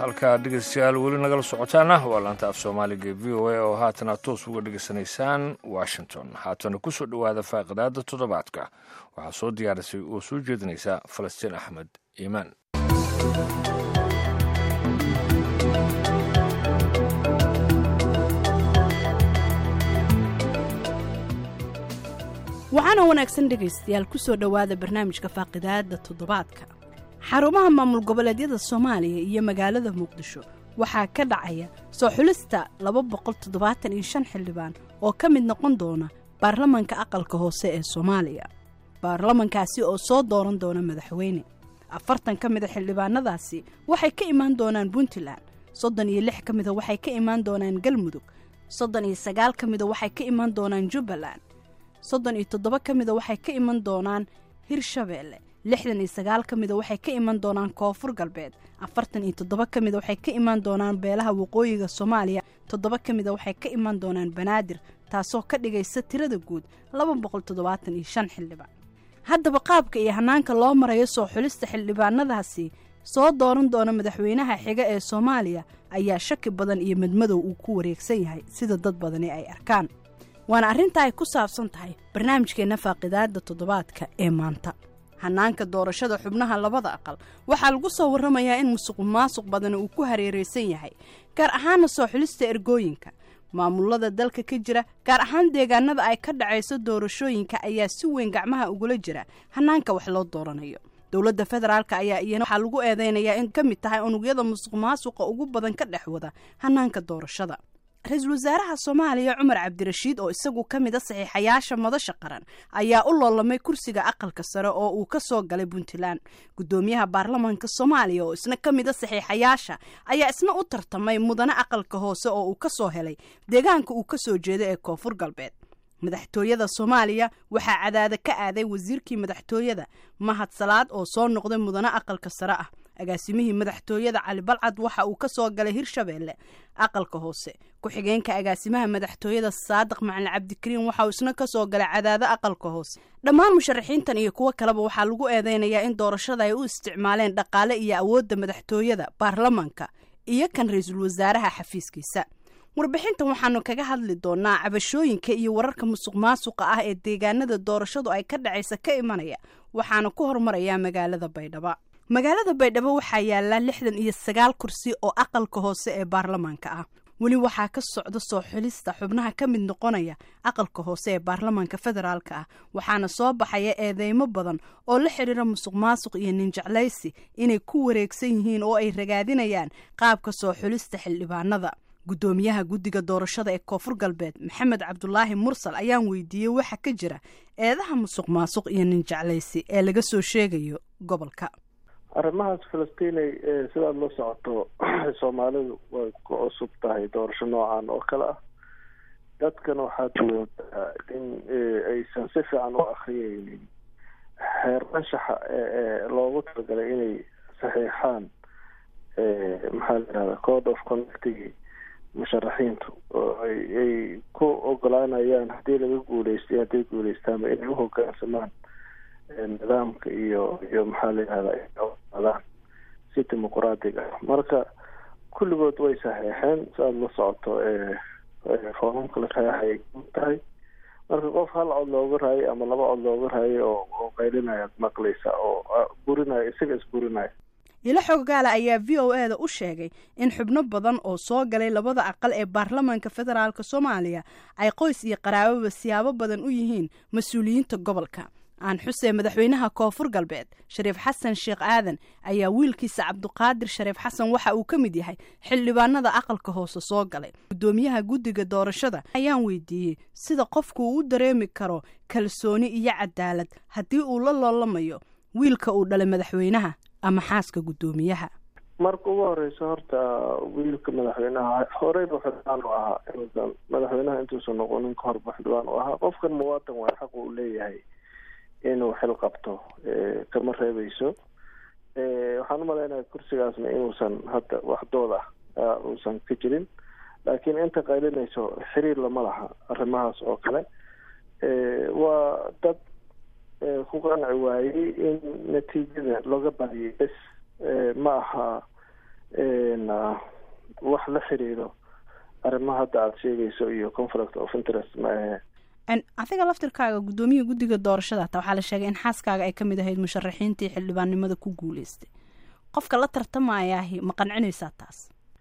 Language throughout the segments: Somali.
halkaa dhegeystayaal weli nagala socotaana waa laanta af soomaaliga ee v o a oo haatana toos uga dhegeysanaysaan washington haatana ku soo dhowaada faaqidaada toddobaadka waxaa soo diyaarisay oo soo jeedinaysa falastiin axmed iimaan waxaana wanaagsan dhegaystayaal ku soo dhowaada barnaamijka faaqidaada toddobaadka xarumaha maamul goboleedyada soomaaliya iyo magaalada muqdisho waxaa ka dhacaya soo xulista laba boqol toddobaatan iyo shan xildhibaan oo ka mid noqon doona baarlamanka aqalka hoose ee soomaaliya baarlamankaasi oo soo dooran doona madaxweyne afartan ka mida xildhibaanadaasi waxay ka imaan doonaan puntland soddon iyo lix ka mida waxay ka imaan doonaan galmudug soddon iyo sagaal ka mida waxay ka imaan doonaan jubbaland soddon iyo toddoba ka mida waxay ka iman doonaan hirshabeelle lixdan iyo sagaal ka mida waxay ka iman doonaan koonfur galbeed afartan iyo toddoba ka mida waxay ka imaan doonaan beelaha waqooyiga soomaaliya toddoba ka mida waxay ka imaan doonaan banaadir taasoo ka dhigaysa tirada guud laba boqol toddobaatan iyo shan xildhibaan haddaba qaabka iyo hanaanka loo marayo soo xulista xildhibaanadaasi soo dooran doona madaxweynaha xiga ee soomaaliya ayaa shaki badan iyo madmadow uu ku wareegsan yahay sida dad badani ay arkaan waana arrinta ay ku saabsan tahay barnaamijkeenna faaqidaada toddobaadka ee maanta hanaanka doorashada xubnaha labada aqal waxaa lagu soo warramayaa in musuq maasuq badani uu ku hareeraysan yahay gaar ahaana soo xulista ergooyinka maamulada dalka ka jira gaar ahaan deegaanada ay ka dhacayso doorashooyinka ayaa si weyn gacmaha ugula jira hanaanka wax loo dooranayo dowladda federaalka ayaa iyana waxaa lagu eedeynayaa in ka mid tahay unugyada musuq maasuqa ugu badan ka dhex wada hanaanka doorashada ra-iisul wasaaraha soomaaliya cumar cabdirashiid oo isagu ka mid a saxiixayaasha madasha qaran ayaa u loolamay kursiga aqalka sare oo uu ka soo galay puntland guddoomiyaha baarlamanka soomaaliya oo isna ka mid a saxiixayaasha ayaa isna u tartamay mudane aqalka hoose oo uu ka soo helay deegaanka uu ka soo jeeda ee koonfur galbeed madaxtooyada soomaaliya waxaa cadaada ka aaday wasiirkii madaxtooyada mahad salaad oo soo noqday mudane aqalka sare ah agaasimihii madaxtooyada cali balcad waxa uu ka soo galay hirshabeelle aqalka hoose ku-xigeenka agaasimaha madaxtooyada saadiq macalin cabdikariin waxa uu isna ka soo galay cadaado aqalka hoose dhammaan musharaxiintan iyo kuwo kaleba waxaa lagu eedeynayaa in doorashada ay u isticmaaleen dhaqaale iyo awoodda madaxtooyada baarlamanka iyo kan ra-iisul wasaaraha xafiiskiisa warbixintan waxaanu kaga hadli doonaa cabashooyinka iyo wararka musuq maasuqa ah ee deegaanada doorashadu ay ka dhacaysa ka imanaya waxaana ku hormarayaa magaalada baydhabo magaalada baydhabo waxaa yaala lixdan iyo sagaal kursi oo aqalka hoose ee baarlamaanka ah weli waxaa ka socda soo xulista xubnaha ka mid noqonaya aqalka hoose ee baarlamaanka federaalka ah waxaana soo baxaya eedeymo badan oo la xidhiira musuq maasuq iyo ninjeclaysi inay ku wareegsan yihiin oo ay ragaadinayaan qaabka soo xulista xildhibaanada guddoomiyaha guddiga doorashada ee koonfur galbeed maxamed cabdulaahi mursal ayaan weydiiyey waxa ka jira eedaha musuq maasuq iyo ninjeclaysi ee laga soo sheegayo gobolka arrimahaas falastiinay sidaad la socoto soomaalidu way ku cusub tahay doorasho noocan oo kale ah dadkana waxaad moodaa in aysan si fiican u akriyeynin xeer anshaxa ee loogu talagalay inay saxiixaan maxaa la yihahda code of conductigi musharaxiintu oo ay ku ogolaanayaan haddii laga guuleystay hadday guuleystaanba inay uhogaansamaan nidaamka iyo iyo maxaa la yihahdaa si dimuquraadiga ah marka kulligood way saxeexeen si aada la socoto foomamka la saxeexay tahay marka qof hal cod looga raayay ama laba cod looga raayay oo oo qaylinaya ad maqlaysa oo burinaya isaga isburinaya ilo xoggaala ayaa v o e da u sheegay in xubno badan oo soo galay labada aqal ee baarlamaanka federaalk soomaaliya ay qoys iyo qaraababa siyaabo badan u yihiin mas-uuliyiinta gobolka aan xusee madaxweynaha koonfur galbeed shariif xasan sheekh aadan ayaa wiilkiisa cabduqaadir shariif xasan waxa uu ka mid yahay xildhibaanada aqalka hoose soo galay guddoomiyaha guddiga doorashada ayaan weydiiyey sida qofku uu u dareemi karo kalsooni iyo cadaalad haddii uu la loolamayo wiilka uu dhalay madaxweynaha ama xaaska guddoomiyaha marka ugu horeysa horta wiilka madaxweynaha horeyba xildhibaan u ahaa inuusan madaxweynaha intuusan noqonin ka horba xildhibaan u ahaa qofkan muwaatan waa xaq uu leeyahay inuu xil qabto kama reebeyso waxaan umalaynaya kursigaasna inuusan hadda waxdooda uusan ka jirin laakiin inta qaylinayso xiriir lama laha arrimahaas oo kale waa dad ku qanci waayey in natiijada looga badiyay bes ma aha wax la xiriiro arrimaha hadda aada sheegayso iyo conflict of interest ma ahe adiga laftirkaaga guddoomiyaha guddiga doorashada hataa waxaa la sheegay in xaaskaaga ay kamid ahayd musharaxiintii xildhibaannimada ku guuleystay qofka la tartamayaahi ma qancinaysaa taas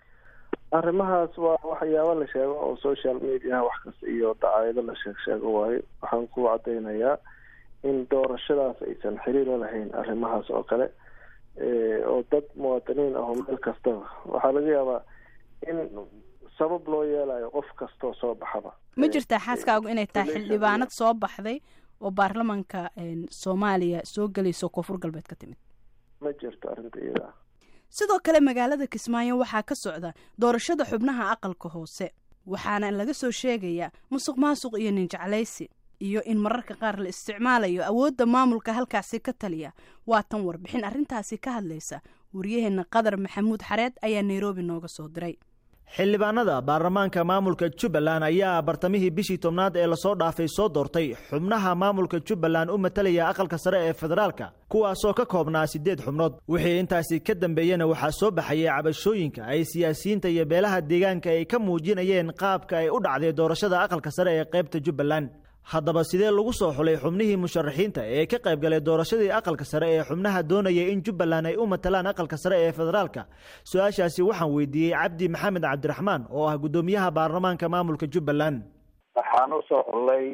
arrimahaas waa waxyaaba la sheego oo social mediaha wax kasta iyo dacaayado la sheeg sheego waayo waxaan ku cadeynayaa in doorashadaas aysan xiriiro lahayn arrimahaas oo kale oo dad muwaadiniin ah oo meel kastaba waxaa laga yaabaa in sabab loo yeelayo qof kastoo soo baxaba ma jirtaa xaaskaagu inay tahay xildhibaanad soo baxday oo baarlamanka soomaaliya soo gelayso koonfur galbeed ka timid ma jirto arrinta iyada sidoo kale magaalada kismaayo waxaa ka socda doorashada xubnaha aqalka hoose waxaana laga soo sheegayaa musuq maasuq iyo ninjeclaysi iyo in mararka qaar la isticmaalayo awoodda maamulka halkaasi ka taliya waa tan warbixin arrintaasi ka hadlaysa waryaheena qadar maxamuud xareed ayaa nairobi nooga soo diray xildhibaanada baarlamaanka maamulka jubbaland ayaa bartamihii bishii tobnaad ee lasoo dhaafay soo doortay xubnaha maamulka jubbaland u matalaya aqalka sare ee federaalka kuwaasoo ka koobnaa siddeed xubnood wixii intaasi ka dambeeyena waxaa soo baxayay cabashooyinka ay siyaasiyiinta iyo beelaha deegaanka ay ka muujinayeen qaabka ay u dhacday doorashada aqalka sare ee qaybta jubbaland haddaba sidee lagu soo xulay xubnihii musharaxiinta ee ka qayb galay doorashadii aqalka sare ee xubnaha doonaya in jubbaland ay u matalaan aqalka sare ee federaalka su-aashaasi waxaan weydiiyey cabdi maxamed cabdiraxmaan oo ah guddoomiyaha baarlamaanka maamulka jubbaland waxaan usoo xulay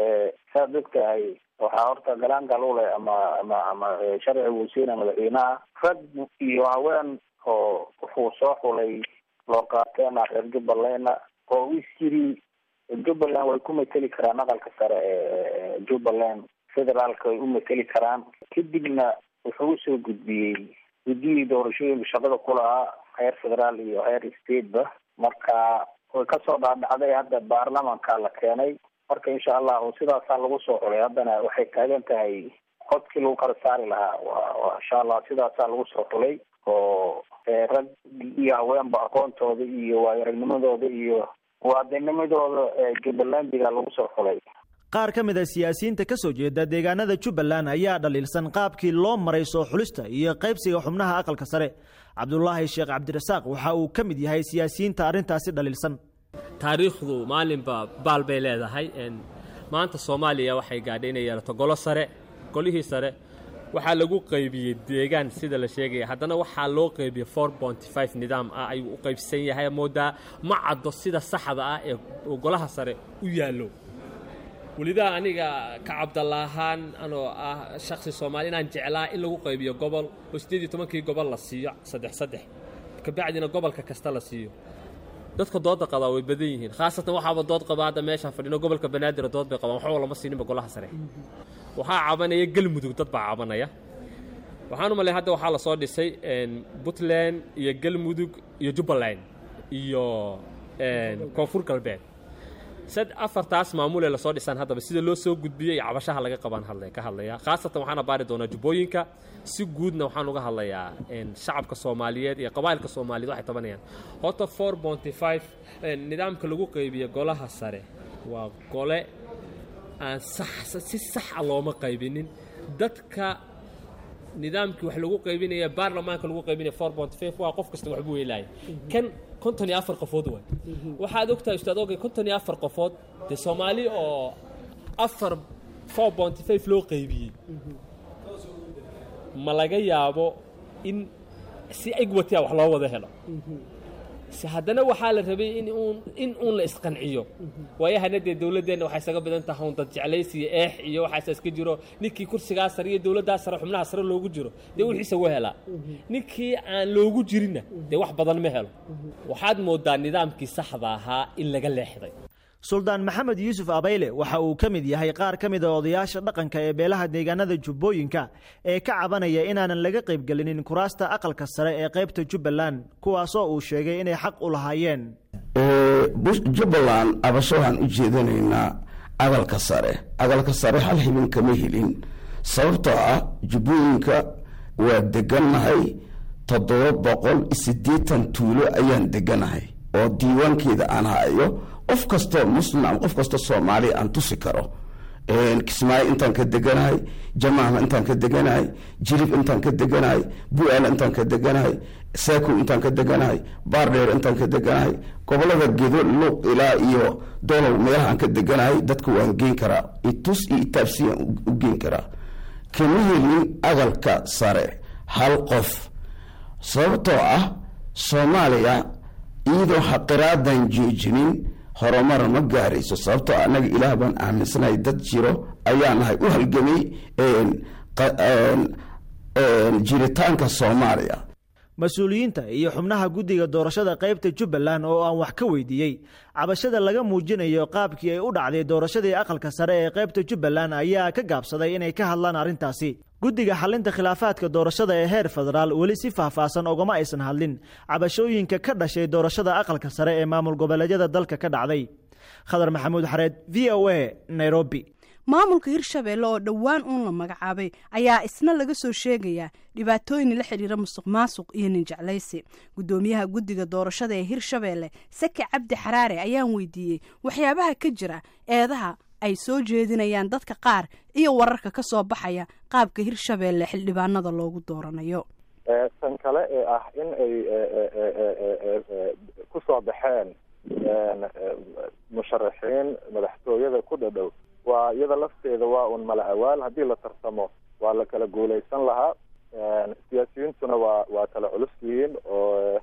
saad ogtahay waxaa horta galaangal u leh ama ama ama sharci wasiina madaxweynaha rag iyo haween oo wuxuu soo xulay loo qaateena reer jubbalandna oo is yiri jubbaland way ku mateli karaan aqalka sare ee jubbaland federaalka way u mateli karaan kadibna wuxuu usoo gudbiyey guddiyii doorashooyinka shaqada ku lahaa heer federaal iyo heer stateba marka way kasoo dhaadhacday hadda baarlamanka la keenay marka insha allahu sidaasaa lagu soo xulay haddana waxay taagan tahay codkii lagu kala saari lahaa wa insha allah sidaasaa lagu soo xulay oo rag iyo haweenba aqoontooda iyo waayo-aragnimadooda iyo muwaadinimadooda jubbalandiga lagu soo xulay qaar ka mid a siyaasiyiinta ka soo jeeda deegaanada jubbaland ayaa dhaliilsan qaabkii loo maray soo xulista iyo qaybsiga xubnaha aqalka sare cabdulaahi sheekh cabdirasaaq waxa uu ka mid yahay siyaasiyiinta arrintaasi dhaliilsan taariikhdu maalinba baal bay leedahay maanta soomaaliya waxay gaadhay inay yeelato golo sare golihii sare waxaa lagu qaybiyey deegaan sida la sheegaya haddana waxaa loo qaybiyey four bonty five nidaam ah ayuu u qaybsan yahay moodaa ma caddo sida saxda ah ee golaha sare u yaallo welidaa aniga ka cabdalla ahaan anoo ah shaksi soomaali inaan jeclaa in lagu qaybiyo gobol oo siddeed iyo tobankii gobol la siiyo saddex saddex kabacdina gobolka kasta la siiyo dadka dooda qabaa way badan yihiin khaasatan waxaaba dood qabaa hadda meeshaan fadhino gobolka banaadir dood bay qabaan waxba lama siininba golaha sare waxaa cabanaya galmudug dad baa cabanaya waxaan u malay hadda waxaa la soo dhisay puntland iyo galmudug iyo jubbaland iyo koonfur galbeed sad afartaas maamulee lasoo dhisaan haddaba sida loo soo gudbiyey iyo cabashaha laga qabaan hadla ka hadlaya khaasatan waxaana baari doonaa jubbooyinka si guudna waxaan uga hadlayaa shacabka soomaaliyeed iyo qabaa'ilka soomaaliyeed waxay tabanayaan horta four bonty five nidaamka lagu qaybiya golaha sare waa gole aan sax si saxa looma qaybinin dadka nidaamkii wax lagu qaybinaya baarlamaanka lagu qaybinaya four bonty five waa qof kasta waxbuu weelaaya kan konton iyo afar qofood waay waxaad ogtahay ustaad ogay konton iyo afar qofood dee soomaali oo afar four bonty five loo qaybiyey ma laga yaabo in si egwatiya wax loo wada helo se haddana waxaa la rabay in uun in uun la isqanciyo waayahana dee dowladdeenna waxay isaga badan tahay un dad jeclaysi iyo eex iyo waxaasa iska jiro ninkii kursigaa sare iyo dowladdaa sare xubnaha sare loogu jiro dee wixiisa wa helaa ninkii aan loogu jirinna dee wax badan ma helo waxaad moodaa nidaamkii saxda ahaa in laga leexday suldaan maxamed yuusuf abayle waxa uu ka mid yahay qaar ka mid a odayaasha dhaqanka ee beelaha deegaanada jubbooyinka ee ka cabanaya inaanan laga qaybgelinin kuraasta aqalka sare ee qaybta jubbaland kuwaasoo uu sheegay inay xaq u lahaayeen jubbaland abasho waxaan u jeedanaynaa aqalka sare aqalka sare hal hilin kama helin sababtoo ah jubbooyinka waa degannahay toddoba boqol siddeetan tuulo ayaan deganahay oo diiwaankeeda aan hayo qof kastoo muslim ama qof kastoo soomaaliya aan tusi karo kismaayo intaan ka deganahay jamaama intaan ka deganahay jirib intaan ka deganahay bu-aal intaan ka deganahay saakow intaan ka deganahay baardheer intaan ka deganahay gobolada gedo luuq ilaa iyo dolow meelahaan ka deganahay dadka waan geen karaa itus iyo itaabsiyaan u geen karaa kama helin aqalka sare hal qof sababtoo ah soomaaliya iyadoo xaqiraadan joojinin horumar ma gaarayso sababtoo annaga ilaah baan aaminsanahay dad jiro ayaa nahay u halgamay jiritaanka soomaaliya mas-uuliyiinta iyo xubnaha guddiga doorashada qaybta jubbaland oo aan wax ka weydiiyey cabashada laga muujinayo qaabkii ay u dhacday doorashadii aqalka sare ee qaybta jubbaland ayaa ka gaabsaday inay ka hadlaan arrintaasi guddiga xalinta khilaafaadka doorashada ee heer federaal weli si faahfaahsan ogama aysan hadlin cabashooyinka ka dhashay doorashada aqalka sare ee maamul goboleedyada dalka ka dhacday khadar maxamuud xareed v o a nairobi maamulka hirshabeelle oo dhowaan uun la magacaabay ayaa isna laga soo sheegayaa dhibaatooyin la xidhiira musuq maasuq iyo ninjeclaysi guddoomiyaha guddiga doorashada ee hirshabeelle sake cabdi xaraare ayaan weydiiyey waxyaabaha ka jira eedaha ay soo jeedinayaan dadka qaar iyo wararka ka soo baxaya qaabka hirshabeelle xildhibaanada loogu dooranayo tan kale ee ah in ay ku soo baxeen musharaxiin madaxtooyada ku dhadhow waa iyada lafteeda waa un mala awaal haddii la tartamo waa la kala guulaysan lahaa siyaasiyiintuna waa waa kala culus yihiin oo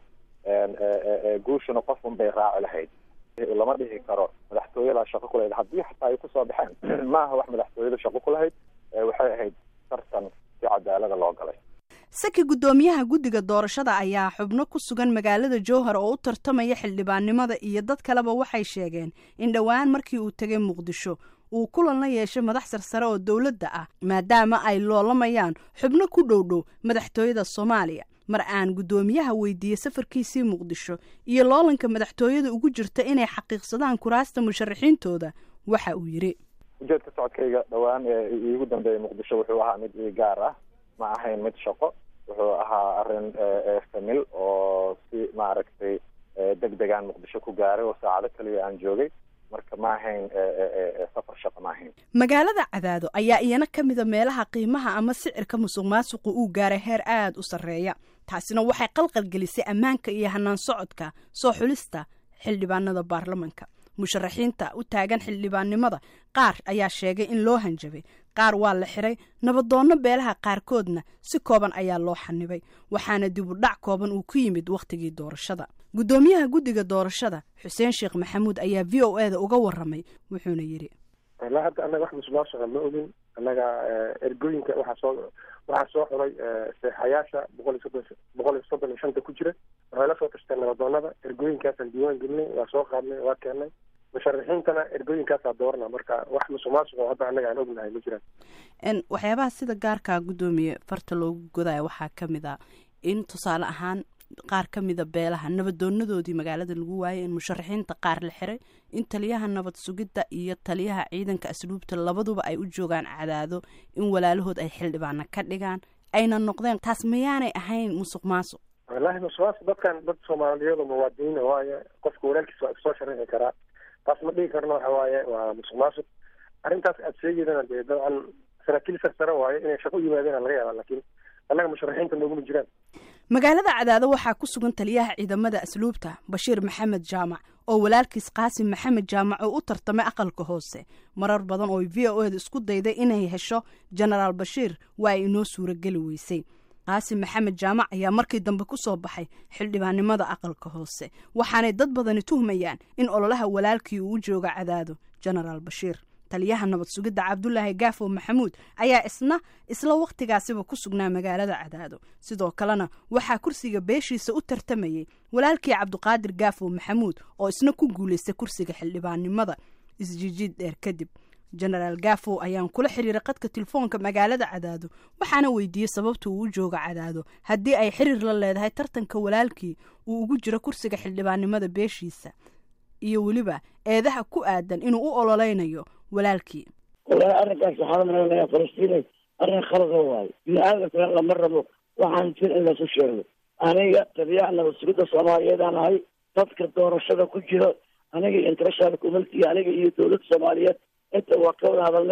guushuna qof un bay raaci lahayd lama dhihi karo madaxtooyadaa shaqo ku lahayd haddii xataa ay kusoo baxeen maaha wax madaxtooyada shaqo ku lahayd waxay ahayd tartan si cadaalada loo galay saki guddoomiyaha guddiga doorashada ayaa xubno ku sugan magaalada jowhar oo u tartamaya xildhibaannimada iyo dad kaleba waxay sheegeen in dhowaan markii uu tegay muqdisho uu kulan la yeeshay madax sarsare oo dowladda ah maadaama ay loolamayaan xubno ku dhowdhow madaxtooyada soomaaliya mar aan guddoomiyaha weydiiyey safarkiisii muqdisho iyo loolanka madaxtooyada ugu jirta inay xaqiiqsadaan kuraasta musharaxiintooda waxa uu yidhi ujeedka socodkayga dhowaan ee iigu dambeeyey muqdisho wuxuu ahaa mid ii gaar ah ma ahayn mid shaqo wuxuu ahaa arrin famil oo si maaragtay deg degaan muqdisho ku gaaray oo saacado kaliya aan joogay marka ma ahayn safar shaqo ma ahayn magaalada cadaado ayaa iyana ka mida meelaha qiimaha ama sicirka musuq maasuqu uu gaaray heer aada u sarreeya taasina waxay qalqalgelisay ammaanka iyo hanaan socodka soo xulista xildhibaanada baarlamanka musharaxiinta u taagan xildhibaannimada qaar ayaa sheegay in loo hanjabay qaar waa la xiray nabadoonno beelaha qaarkoodna si kooban ayaa loo xanibay waxaana dibudhac kooban uu ku yimid wakhtigii doorashada guddoomiyaha guddiga doorashada xuseen sheekh maxamuud ayaa v o eda uga waramay wuxuuna yidhi ilaa hadda annaga wax musuqmaasuqa ma ogin annaga ergooyinka waxaa soo waxaa soo xulay seexayaasha boqol iyo soddon boqol iyo soddon iyo shanta ku jira waxay la soo tashteen nabadoonada ergooyinkaasaan diiwaan gelinay waa soo qaadnay waa keennay musharaxiintana ergooyinkaasaa doorana marka wax musuqmaasuqa hadda annaga aan ognahay ma jiraan waxyaabaha sida gaarkaa guddoomiye farta loogu godaya waxaa ka mid a in tusaale ahaan qaar ka mida beelaha nabadoonadoodii magaalada lagu waayay in musharaxiinta qaar la xiray in taliyaha nabad sugidda iyo taliyaha ciidanka asluubta labaduba ay u joogaan cadaado in walaalahood ay xildhibaana ka dhigaan ayna noqdeen taas mayaanay ahayn musuq maasuq wallaahi musuqmaasuq dadkan dad soomaaliyeed oo muwaadiniina waaye qofka walaalkiisa waa isoo sharixi karaa taas ma dhigi karno waxa waaye waa musuq maasuq arrintaas aad sheegeydana dee dabcan saraakiil sarsare waaye inay shaqo u yimaadeen laga yaaba laakiin annaga musharaxiinta nooguma jiraan magaalada cadaado waxaa ku sugan taliyaha ciidamada asluubta bashiir maxamed jaamac oo walaalkiis qaasim maxamed jaamac oo u tartamay aqalka hoose marar badan oo v o eda isku dayday inay hesho genaraal bashiir waa ay inoo suurageli weysay qaasim maxamed jaamac ayaa markii dambe ku soo baxay xildhibaannimada aqalka hoose waxaanay dad badani tuhmayaan in ololaha walaalkii uu u jooga cadaado genaraal bashiir taliyaha nabad sugidda cabdulaahi gaafo maxamuud ayaa isna isla wakhtigaasiba ku sugnaa magaalada cadaado sidoo kalena waxaa kursiga beeshiisa u tartamayay walaalkii cabdiqaadir gaafo maxamuud oo isna ku guulaystay kursiga xildhibaannimada isjijiid dheer kadib genaraal gaafo ayaan kula xiriiray qadka telefoonka magaalada cadaado waxaana weydiiyey sababta uu u jooga cadaado haddii ay xiriir la leedahay tartanka walaalkii uu ugu jiro kursiga xildhibaannimada beeshiisa iyo weliba eedaha ku aadan inuu u ololeynayo walaalkii walahi arrinkaas waxaa malaynayaa falastiinay arrin khalada waayo bini-aadamkana lama rabo waxaan jir in lasu sheego aniga taliyaha nabad sugidda soomaaliyeed aan ahay dadka doorashada ku jira aniga international community aniga iyo dowladda soomaaliyeed inta waa ka wada hadalnay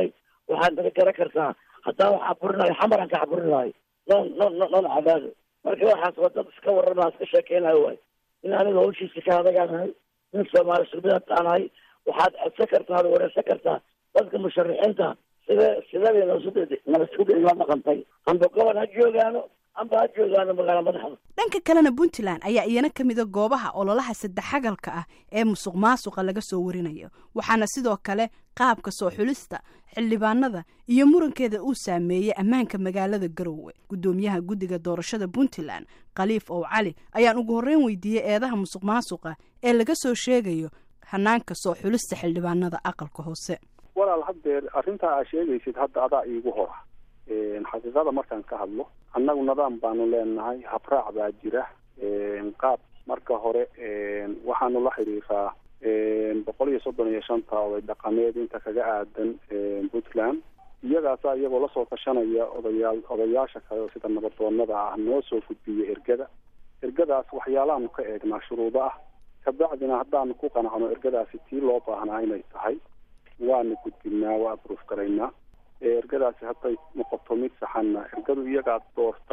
waxaad naga garan kartaa haddaa wax caburinayo xamaraan ka caburinayo noon noon noon cadaado marka waxaas waa dad iska warrama iska sheekeynayo waay in aniga hawshiisa ka adagaanahay nin soomaali sulbida taanahay waxaad codsan kartaa ad wareysan kartaa dadka musharaxiinta sida sidabay nabaskuda ila dhaqantay amba gobol ha joogaano amba ha joogaano magaala madaxda dhanka kalena puntland ayaa iyana ka mida goobaha ololaha saddexagalka ah ee musuq maasuqa laga soo warinayo waxaana sidoo kale qaabka soo xulista xildhibaanada iyo murankeeda uu saameeyey ammaanka magaalada garowe guddoomiyaha guddiga doorashada puntland khaliif ow cali ayaan ugu horreyn weydiiyey eedaha musuq maasuqa ee laga soo sheegayo hanaanka soo xulista xildhibaanada aqalka hoose walaal haddeer arrintaa aa sheegaysid hadda adaa iigu hora xaqiiqada markaan ka hadlo annagu nidaam baanu leenahay habraac baa jira qaab marka hore waxaanu la xidhiiraa boqol iyo soddon iyo shanta oday dhaqameed inta kaga aadan puntland iyagaasa iyagoo lasoo tashanaya odayaal odayaasha kale oo sida nabadoonada ah noo soo gudbiya ergada ergadaas waxyaalahaanu ka eegnaa shuruudo ah kabacdina haddaanu ku qanacno ergadaasi tii loo baahnaa inay tahay waanu gudbinaa waa abruuf garaynaa ergadaasi hadday noqoto mid saxanna ergadu iyagaa doorta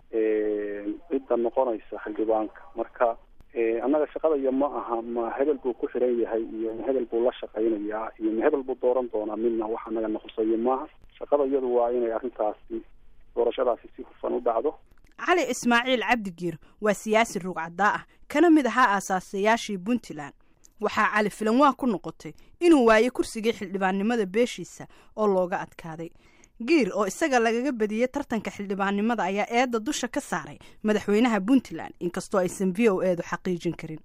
cidda noqonaysa xildhibaanka marka annaga shaqadaya ma aha ma hebel buu ku xiran yahay iyo ma hebel buu la shaqaynayaa iyo ma hebel buu dooran doonaa midna wax anaga naqusayo maaha shaqada iyadu waa inay arrintaasi doorashadaasi si hufan u dhacdo cali ismaaciil cabdigiir waa siyaasi rugcaddaa ah kana mid ahaa aasaasayaashii puntland waxaa cali filanwaa ku noqotay inuu waayo kursigii xildhibaannimada beeshiisa oo looga adkaaday giir oo isaga lagaga badiyey tartanka xildhibaannimada ayaa eedda dusha ka saaray madaxweynaha puntland inkastoo aysan v o eedu xaqiijin karin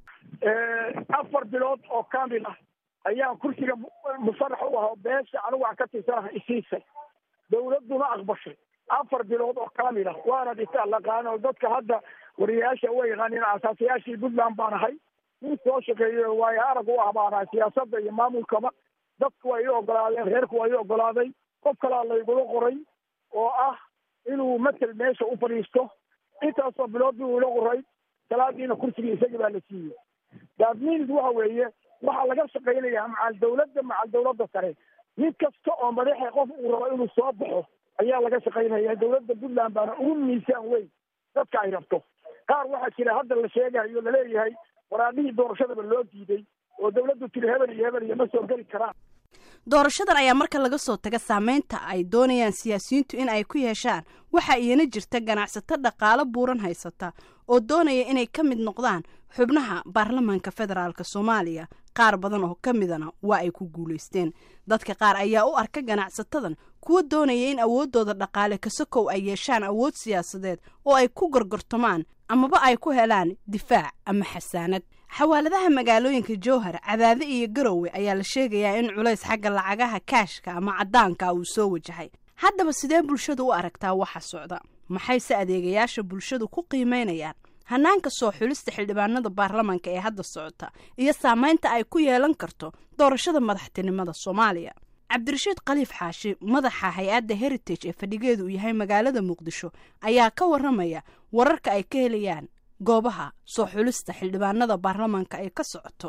afar bilood oo kamil ah ayaan kursiga musarax u ahaa beesha anigu aan ka tirsanaha isiisay dawladduna aqbashay afar bilood oo kamil ah waana dhisa laqaan oo dadka hadda wariyayaasha uga yaqaanin asaasayaashii puntland baan ahay nin soo shaqeeyo waayo arag u ah baan ahay siyaasadda iyo maamulkaba dadku waa ii ogolaadeen reerku waa ii ogolaaday qof kalaa laygula qoray oo ah inuu matel meesha u fadhiisto intaasoo bilood buu ila qoray salaadiina kursigii isagii baa la siiyey daadmiinis waxa weeye waxaa laga shaqaynayaa macal dawladda macal dawladda sare mid kasta oo madaxa qof uu rabo inuu soo baxo ayaa laga shaqaynaya dawladda puntland baana ugu miisaan weyn dadka ay rabto qaar waxaa jira hadda la sheegayo laleeyahay waraadhihii doorashadaba loo diiday oo dawladdu tiri hebel iyo hebel iyo ma soo geli karaan doorashadan ayaa marka laga soo taga saameynta ay doonayaan siyaasiyiintu in ay ku yeeshaan waxaa iyana jirta ganacsato dhaqaalo buuran haysata oo doonaya inay ka mid noqdaan xubnaha baarlamaanka federaalk soomaaliya qaar badan oo ka midana waa ay ku guulaysteen dadka qaar ayaa u arka ganacsatadan kuwa doonaya in awooddooda dhaqaale kasakow ay yeeshaan awood siyaasadeed oo ay ku gorgortamaan amaba ay ku helaan difaac ama xasaanad xawaaladaha magaalooyinka jowhar cadaade iyo garowe ayaa la sheegayaa in culays xagga lacagaha kaashka ama caddaanka uu soo wajahay haddaba sidee bulshadu u aragtaa waxa socda maxayse adeegayaasha bulshadu ku qiimeynayaan hanaanka soo xulista xildhibaanada baarlamaanka ee hadda socota iyo saameynta ay ku yeelan karto doorashada madaxtinimada soomaaliya cabdirashiid khaliif xaashi madaxa hay-adda heritage ee fadhigeedu uu yahay magaalada muqdisho ayaa ka waramaya wararka ay ka helayaan goobaha soo xulista xildhibaanada baarlamaanka ay ka socoto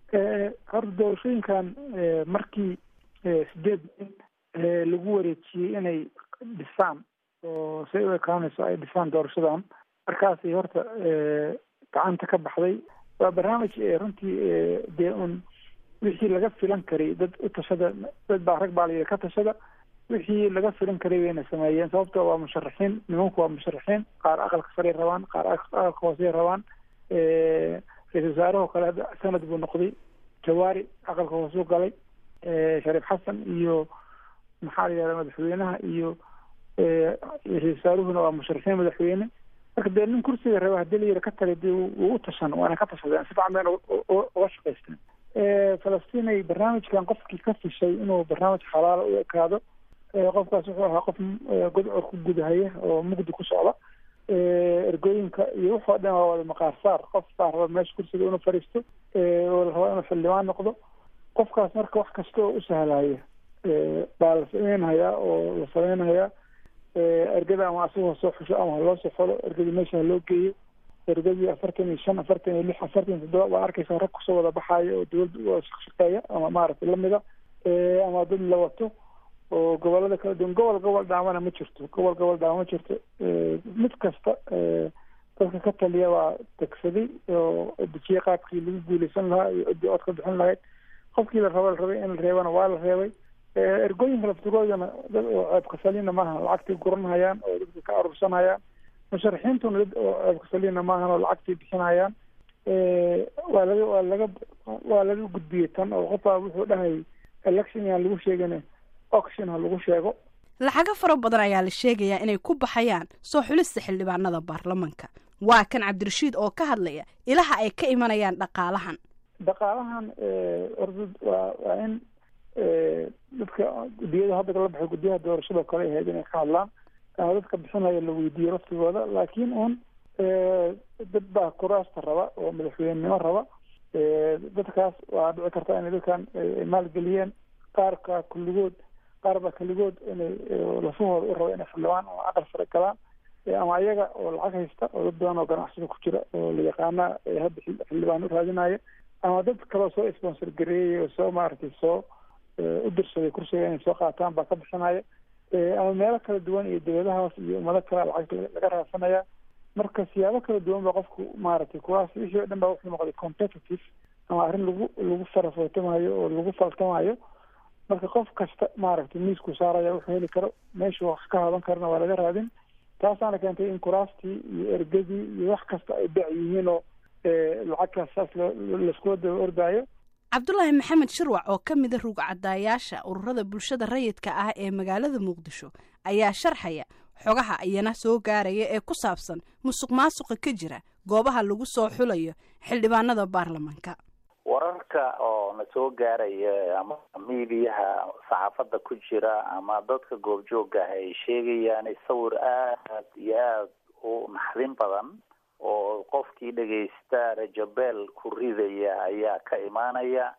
horta doorashooyinkan markii sideed nin lagu wareejiyey inay dhisaan oo say u ekaanayso ay dhisaan doorashadan markaasay horta gacanta ka baxday waa barnaamij runtii dee un wixii laga filan karay dad u tashada dad baa rag baa la yidhi ka tashada wixii laga filan karay wayna sameeyeen sababto waa musharaxiin nimanku waa musharaxiin qaar aqalka saray rabaan qaar aqalka hoosey rabaan ra-isul wasaarahoo kale hadda sanad buu noqday jawaari aqalka hoosuu galay shariif xasan iyo maxaa la yihahda madaxweynaha iyo ra-isul wasaaruhuna waa musharaxiin madaxweyne marka dee nin kursiga raba hadii la yiri ka tagay dee wuu u tashan waana ka tashadeen si fican bayna uga shaqaysteen falastinay barnaamijkan qofkii ka fishay inuu barnaamij xalaala u ekaado qofkaas wuxuu ahaa qof godcor ku gudahaya oo mugdi ku socda ergooyinka iyo wuxoo dhan waa wada maqaar saar qof baa raba meesha kursiga inuu fadhiisto oo la raba inuu xildhibaan noqdo qofkaas marka wax kasta oo u sahlaya baa la sameynhayaa oo la sameynhayaa ergada ama asagoo soo xusho ama haloo soo xolo ergadii meesha haloo geeyo ergadii afartan iyo shan afartan iyo lix afartan iyo toddoba waa arkaysaa rag kusoo wada baxaaya oo dawladda u shaqeeya ama maaragtay lamida ama dad la wato oo gobolada kala duwan gobol gobol dhaamana ma jirto gobol gobol dhaama ma jirto mid kasta dadka ka taliya waa degsaday oo dejiyey qaabkii lagu guuleysan lahaa iyo ciddii ood ka bixin lahayd qofkii la raba la rabay in la reebana waa la reebay ergooyinka laftigoodana dad oo ceebka salina maaha lacagtii guranhayaan oo dadka ka arursanayaan musharaxiintuna dad oo ceebka salina maahan oo lacagtii bixinayaan waa laga waa laga waa laga gudbiyey tan oo qofbaa wuxuu dhahayay election yaan lagu sheegin auction ha lagu sheego lacago fara badan ayaa la sheegayaa inay ku baxayaan soo xulista xildhibaanada baarlamanka waa kan cabdirashiid oo ka hadlaya ilaha ay ka imanayaan dhaqaalahan dhaqaalahan orda waa waa in dadka guddiyada hadda la baxay guddiyaha doorashada kale ahayd inay ka hadlaan ama dadka bixinaya la weydiiyo laftigooda laakiin un dad baa kuraasta raba oo madaxweynenimo raba dadkaas waa dhici karta inay dadkan maalgeliyeen qaarka kulligood qaar baa keligood inay lafahooda u raba inay xildhibaan ama aqal sare galaan ama ayaga oo lacag haysta oo dad badan oo ganacsada ku jira oo la yaqaana hadda xildhibaan u raadinaya ama dad kaloo soo sponsor gareeyay oo soo maaragtay soo u dirsaday kursiga inay soo qaataan baa ka bixinaya ama meelo kala duwan iyo dawladahaas iyo ummado kale lacag laga raadsanaya marka siyaabo kala duwan ba qofku maaragtay kuwaas wixii o dhan ba wuxuu noqday competitive ama arrin lagu lagu farafootamayo oo lagu faltamayo marka qof kasta maaragtay miisku saaraya wuxuu heli karo meeshuu wax ka hadan karana waa laga raadin taasaana keentay in kuraastii iyo ergadii iyo wax kasta ay dac yihiin oo lacagkaas saas laiskula daba ordaayo cabdulaahi maxamed shirwac oo ka mida rugcadaayaasha ururada bulshada rayidka ah ee magaalada muqdisho ayaa sharxaya xogaha iyana soo gaaraya ee ku saabsan musuq maasuqa ka jira goobaha lagu soo xulayo xildhibaanada baarlamanka wararka oo na soo gaaraya ama miidiyaha saxaafadda ku jira ama dadka goobjooga ah ay sheegayaan sawir aad iyo aad u naxdin badan oo qofkii dhegaysta rajabeel ku ridaya ayaa ka imaanaya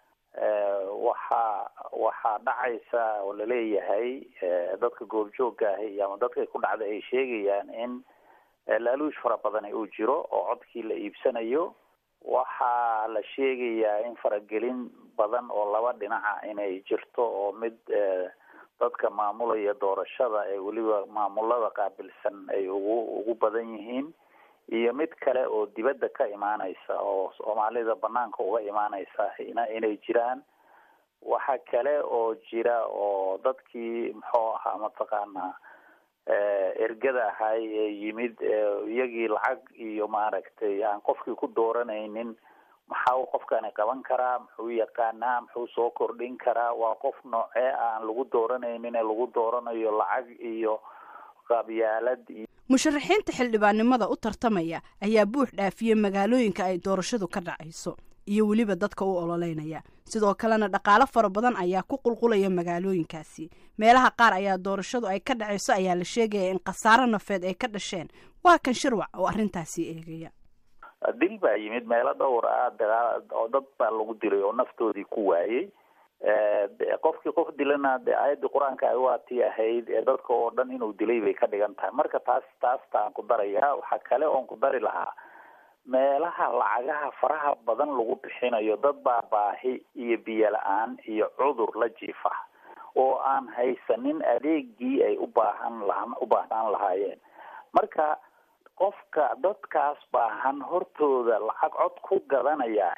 waxaa waxaa dhacaysa oo laleeyahay dadka goobjooga ahi ama dadkay ku dhacda ay sheegayaan in laaluush fara badani uu jiro oo codkii la iibsanayo waxaa la sheegayaa in faragelin badan oo laba dhinaca inay jirto oo mid dadka maamulaya doorashada ee weliba maamulada qaabilsan ay ugu ugu badan yihiin iyo mid kale oo dibadda ka imaaneysa oo soomaalida banaanka uga imaaneysa ina inay jiraan waxa kale oo jira oo dadkii muxuu ahaa mataqaanaa ergada ahay ee yimid iyagii lacag iyo maaragtay aan qofkii ku dooranaynin maxaa uu qofkani qaban karaa muxuu yaqaanaa muxuu soo kordhin karaa waa qof noocee aan lagu dooranaynin ee lagu dooranayo lacag iyo qabyaalad iyo musharaxiinta xildhibaannimada u tartamaya ayaa buux dhaafiyey magaalooyinka ay doorashadu ka dhacayso iyo weliba dadka u ololeynaya sidoo kalena dhaqaalo fara badan ayaa ku qulqulaya magaalooyinkaasi meelaha qaar ayaa doorashadu ay ka dhacayso ayaa la sheegaya in khasaaro nafeed ay ka dhasheen waa kan shirwac oo arrintaasi eegaya dil baa yimid meelo dhowr ah oo dad baa lagu dilay oo naftoodii ku waayey qofkii qof dilana de aayaddii qur-aanka ay waa tii ahayd ee dadka oo dhan inuu dilay bay ka dhigan tahay marka taas taasta aan ku darayaa waxaa kale oon ku dari lahaa meelaha lacagaha faraha badan lagu bixinayo dad baa baahi iyo biyo la-aan iyo cudur la jiifa oo aan haysanin adeegii ay u baahan la u baahnaan lahaayeen marka qofka dadkaas baahan hortooda lacag cod ku gadanaya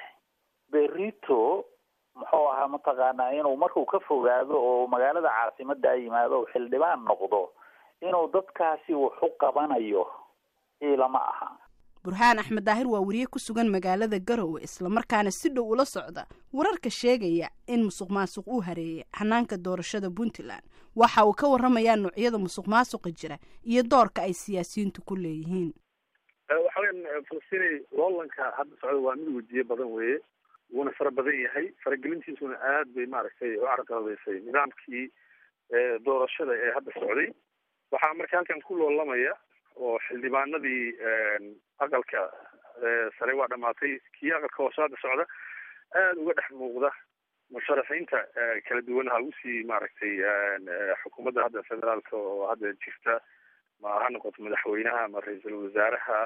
berito muxuu ahaa mataqaanaa inuu markuu ka fogaado oo magaalada caasimada yimaado o xildhibaan noqdo inuu dadkaasi wax u qabanayo ilama aha burhaan axmed daahir waa wariye ku sugan magaalada garowe islamarkaana si dhow ula socda wararka sheegaya in musuq maasuq uu hareeyay hanaanka doorashada puntland waxa uu ka waramayaa noocyada musuq maasuqa jira iyo doorka ay siyaasiyiintu ku leeyihiin waxa weyan falastinay loolanka hadda socda waa mid wejiye badan weeye wuuna fara badan yahay faragelintiisuna aad bay maaragtay u carqaladeysay nidaamkii doorashada ee hadda socday waxaa marka halkan ku loolamaya oo xildhibaanadii aqalka sare waa dhamaatay kii aqalka hoose hadda socda aada uga dhex muuqda musharaxiinta kala duwan ha usii maaragtay xukuumadda hadda federaalka oo hadda jirta ma ha noqoto madaxweynaha ama ra-iisul wasaaraha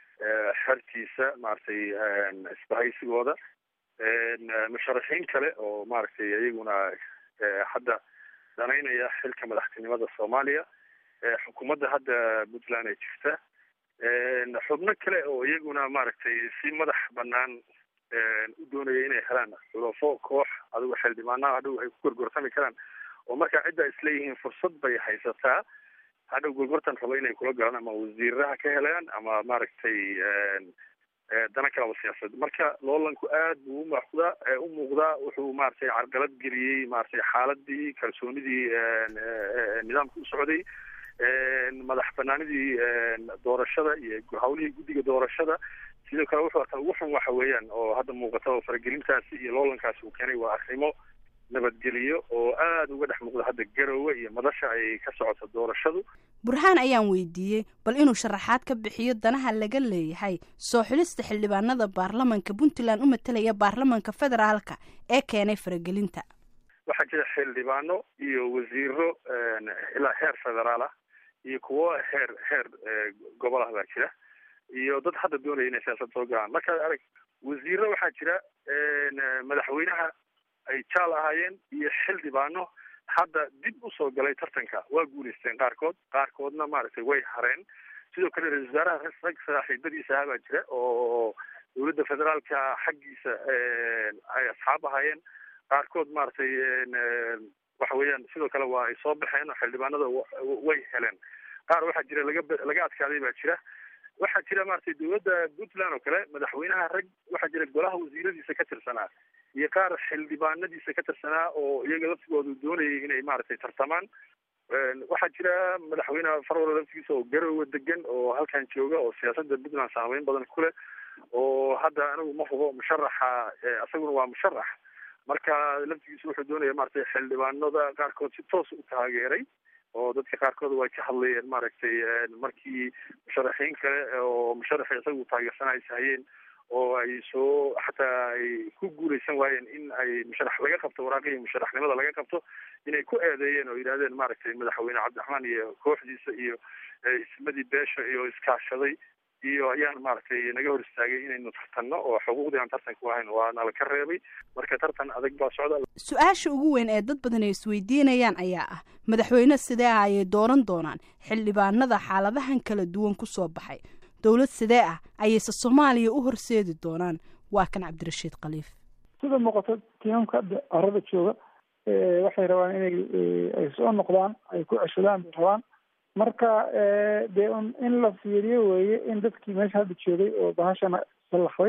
xertiisa maaragtay isbahaysigooda musharaxiin kale oo maaragtay iyaguna hadda danaynaya xilka madaxtinimada soomaaliya xukuumadda hadda puntland ee jirta xubno kale oo iyaguna maaragtay si madax banaan u doonaya inay helaan xulafo koox adigo xildhibaanaha hadhow ay ku gorgortami karaan oo markaa cidda isleeyihiin fursad bay haysataa hadhow gorgortan rabo inay kula galaan ama wasiiraha ka helaan ama maaragtay dana kalaba siyaasad marka loolanku aad buu umuuqdaa u muuqdaa wuxuu maaragtay carqalad geliyey maaragtay xaaladii kalsoonidii nidaamka u socday madax banaanidii doorashada iyo hawlihii guddiga doorashada sidoo kale wuxuu arkaa ugu xun waxa weeyaan oo hadda muuqata oo faragelintaasi iyo loolankaasi uu keenay waa arrimo nabadgeliyo oo aada uga dhex muuqda hadda garowe iyo madasha ay ka socoto doorashadu burhaan ayaan weydiiyey bal inuu sharaxaad ka bixiyo danaha laga leeyahay soo xulista xildhibaanada baarlamanka puntland u matalaya baarlamanka federaalka ee keenay faragelinta waxaa jira xildhibaano iyo wasiiro ilaa heer federaal ah iyo kuwo heer heer gobol ah baa jira iyo dad hadda doonaya inay siyaasad soo galaan markaad arag wasiiro waxaa jira madaxweynaha ay jaal ahaayeen iyo xildhibaano hadda dib usoo galay tartanka waa guulaysteen qaarkood qaarkoodna maaragtay way hareen sidoo kale ra-isul wasaaraha rag saaxiibadiisa ahaa baa jira oo dowladda federaalka xaggiisa ay asxaab ahaayeen qaarkood maaragtay waxa weeyaan sidoo kale waa ay soo baxeen oo xildhibaanada way heleen qaar waxaa jira laga laga adkaaday baa jira waxaa jira maaragtay dowladda puntland oo kale madaxweynaha rag waxaa jira golaha wasiiradiisa ka tirsanaa iyo qaar xildhibaanadiisa ka tirsanaa oo iyaga laftigoodu doonayay inay maaragtay tartamaan waxaa jira madaxweyne farwala laftigiisa oo garowe degan oo halkan jooga oo siyaasadda puntland saameyn badan ku leh oo hadda anigu ma hubo musharaxa isaguna waa musharax marka laftigiisa wuxuu doonaya maaragtay xildhibaanada qaarkood si toos u taageeray oo dadka qaarkood way ka hadlayeen maaragtay markii musharaxiin kale oo musharaxi isagu taageersanay hayeen oo ay soo xataa ay ku guuleysan waayeen in ay musharax laga qabto waraaqihii musharaxnimada laga qabto inay ku eedeeyeen oo yidhahdeen maaragtay madaxweyne cabdiraxmaan iyo kooxdiisa iyo ismadii beesha iyo iskaashaday iyo ayaan maaragtay naga hor istaagay inaynu tartanno oo xuquuqdii aan tartanku ahayn waa nala ka reebay marka tartan adag baa socda su-aasha ugu weyn ee dad badan ay isweydiinayaan ayaa ah madaxweyne sidee ah ayay dooran doonaan xildhibaanada xaaladahan kala duwan ku soo baxay dowlad sidee ah ayayse soomaaliya u horseedi doonaan waa kan cabdirashiid khaliif sida muuqato tiimamka arada jooga waxay rabaan inay ay soo noqdaan ay ku ceshadaan bay rabaan marka dee un in la fiiriyo weeye in dadkii meesha hadda joogay oo bahashana sallaxday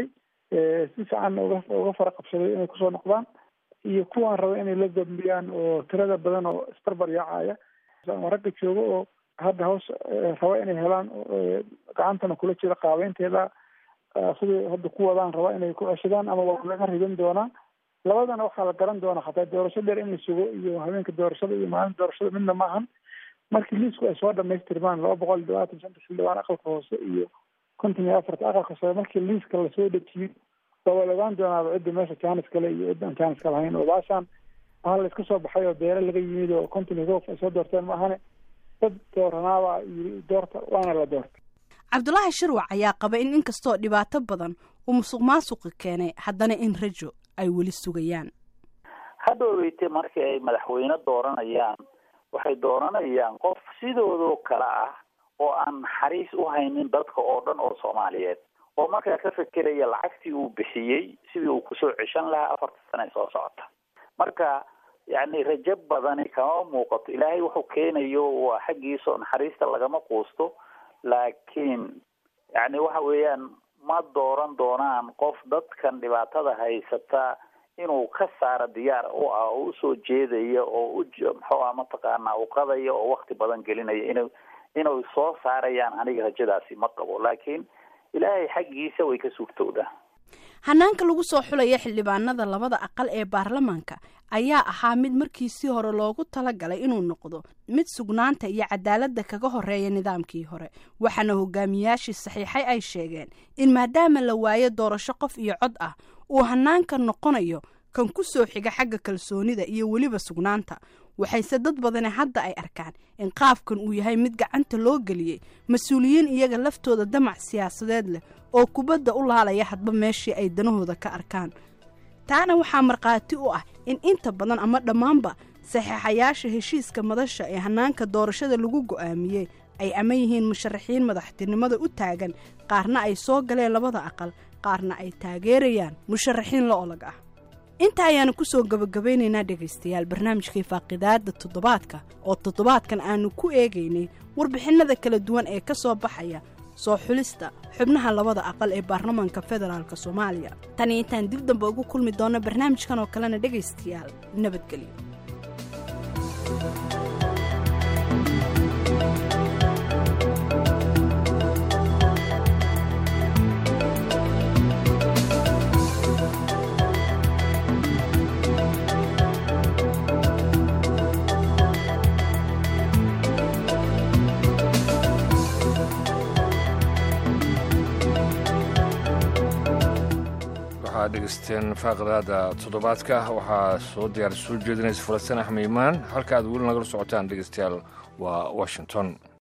si fiican uga uga fara qabsaday inay kusoo noqdaan iyo kuwaan raba inay la dambiyaan oo tirada badan oo isbarbar yaacaya ragga jooga oo hadda hoos raba inay helaan gacantana kula jira qaabeynteeda siday hadda ku wadaan raba inay ku ceshadaan ama waa laga ridan doonaa labadana waxaa la garan doonaa hataa doorasho dheer in la sugo iyo habeenka doorashada iyo maalinta doorashada midna maahan markii liisku ay soo dhamaystirmaan laba boqol iyo labaatan shanta xildhibaan aqalka hoose iyo konton iyo afarta aqalka sare markii liiska lasoo dejiyo waa waa la ogaan doonaaba cidda meesha jaanis kale iyo cidda aan jaanis ka lahayn oo baashaan waxaa la iska soo baxay oo beere laga yimid oo konton iyo qof ay soo doorteen maahane dad dooranaaba yiri doorta waana la doortay cabdulaahi shirwac ayaa qaba in inkastoo dhibaato badan uu musuq maasuqi keenay haddana in rajo ay weli sugayaan hadhooweyte markii ay madaxweyne dooranayaan waxay dooranayaan qof sidoodoo kale ah oo aan naxariis u haynin dadka oo dhan oo soomaaliyeed oo markaa ka fekeraya lacagtii uu bixiyey sidii uu kusoo ceshan lahaa afarta sane soo socota marka yacni rajo badani kama muuqato ilaahay wuxuu keenayo waa xaggiisao naxariista lagama quusto laakiin yacni waxa weeyaan ma dooran doonaan qof dadkan dhibaatada haysata inuu ka saaro diyaar u ah oo usoo jeedaya oo u muxuu ah mataqaanaa u qadaya oo wakti badan gelinaya inu inay soo saarayaan aniga rajadaasi ma qabo laakiin ilaahay xaggiisa way ka suurtowdaa hanaanka lagu soo xulaya xildhibaanada labada aqal ee baarlamaanka ayaa ahaa mid markiisii hore loogu talagalay inuu noqdo mid sugnaanta iyo cadaaladda kaga horeeya nidaamkii hore waxaana hogaamiyaashii saxiixay ay sheegeen in maadaama la waayo doorasho qof iyo cod ah uu hanaanka noqonayo kan ku soo xiga xagga kalsoonida iyo weliba sugnaanta waxayse dad badani hadda ay arkaan in qaabkan uu yahay mid gacanta loo geliyey mas-uuliyiin iyaga laftooda damac siyaasadeed leh oo kubadda u laalaya hadba meeshii ay danahooda ka arkaan taana waxaa markhaati u ah in inta badan ama dhammaanba saxeexayaasha heshiiska madasha ee hannaanka doorashada lagu go'aamiyey ay ama yihiin musharaxiin madaxtinimada u taagan qaarna ay soo galeen labada aqal qaarna ay taageerayaan musharaxiin la olag ah inta ayaanu ku soo gabagabaynaynaa dhegaystayaal barnaamijkii faaqidaadda toddobaadka oo toddobaadkan aanu ku eegaynay warbixinnada kala duwan ee ka soo baxaya soo xulista xubnaha labada aqal ee baarlamaanka federaalk soomaaliya tan iyo intaan dib dambe ugu kulmi doonno barnaamijkan oo kalena dhegaystayaal nabadgelyo waxaad dhegeysteen faaqadaada toddobaadka waxaa soo diyaar soo jeedinaysa falastiin axmed imaan halka aad weli nagala socotaan dhegeystayaal waa washington